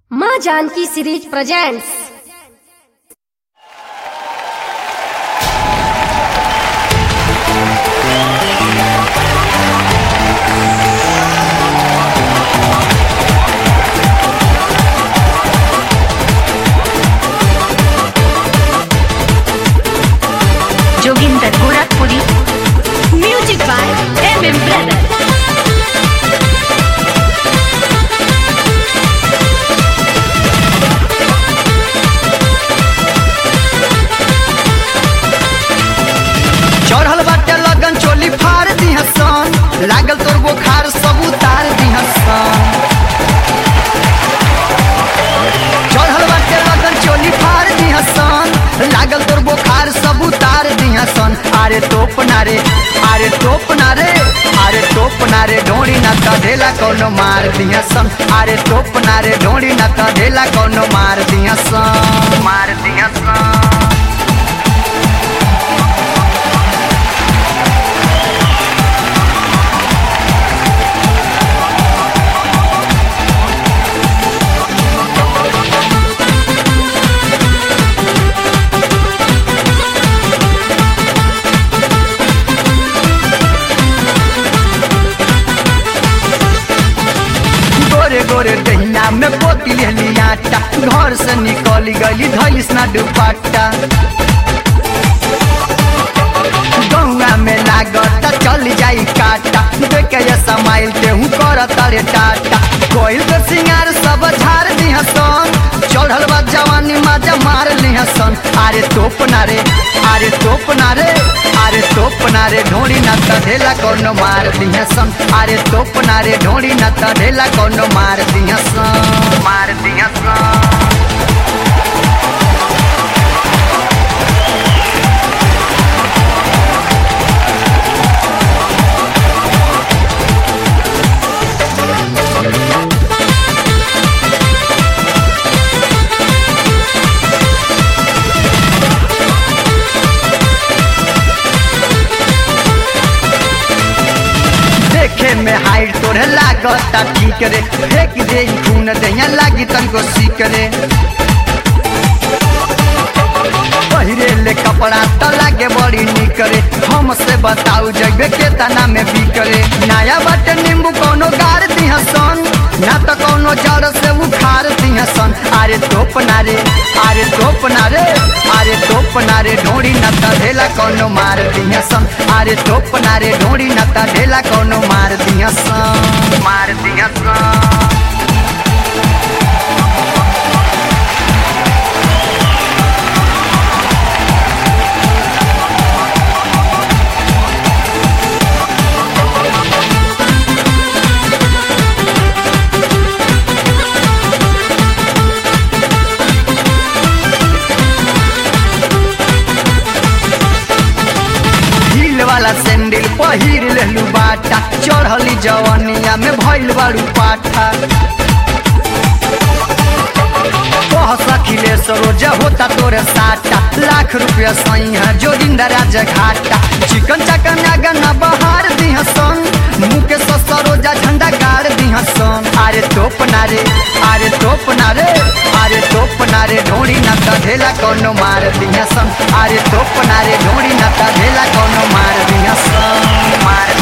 माँ Janki series presents Joginder Gorakhpuri music by M M brother चढ़ल बाटे लगन चोली फाड़ दिहसन लागल तोर बोखार सब उतार दिहसन चढ़ल बाटे लगन चोली फाड़ दिहसन लागल तोर बोखार सब उतार दिहसन अरे तोप ना रे अरे तोप ना रे अरे तोप ना रे ढोड़ी ना कढेला कौनो मार दिहसन अरे तोप ना रे ढोड़ी ना कढेला कौनो मार दिहसन मार दिहसन गोरे गोरे दहिना में पोती लेली आटा घर से निकली गली धैलिस ना दुपट्टा गौआ में लागता चल जाई काटा देखे ये समाइल ते हूँ कर तारे टाटा कोई तो सिंगार सब झाड़ दिहसन चढ़ल बा जवानी माजा मार लिहसन अरे तोप ना रे अरे तोप ना रे अरे तोप ना रे ढोड़ी ना तढ़ेला कोनो मार दिहसन अरे तोप ना रे ढोड़ी ना तढ़ेला कोनो मार दिहसन मार दिहसन देखे में हाइट तोरे लागता ठीक रे फेंक दे ई खून दहिया लागी तनको सीक रे पहिरे ले कपड़ा त लागे बड़ी निक रे हमसे बताऊ जगह के तना में बिक रे नया बटे नींबू कोनो गार दिहसन ना त कोनो जड़ से उखाड़ दिहसन अरे तोप ना रे अरे तोप ना रे अरे तोप ना रे ढोड़ी ना त ढेला कोनो मार दिहसन अरे तोप ना रे ढोड़ी ना त ढेला कोनो मार दिहसन मार दिहसन हील वाला सैंडल पहिर लेलू बाटा चढ़ली जवनिया में भइल बारू पाठा कह सखिले सरोजा होता तोरे साटा लाख रुपया सही है जो दिन राज घाटा चिकन चकन गन्ना बहार दिहसन मुँह के सो सरोजा झंडा गाड़ दिहसन अरे तोप ना रे अरे तोप ना रे अरे तोप ना रे ढोड़ी ना ढेला कोनो मार दिहसन अरे तोप ना रे ढोड़ी ना ढेला कोनो मार दिहसन मार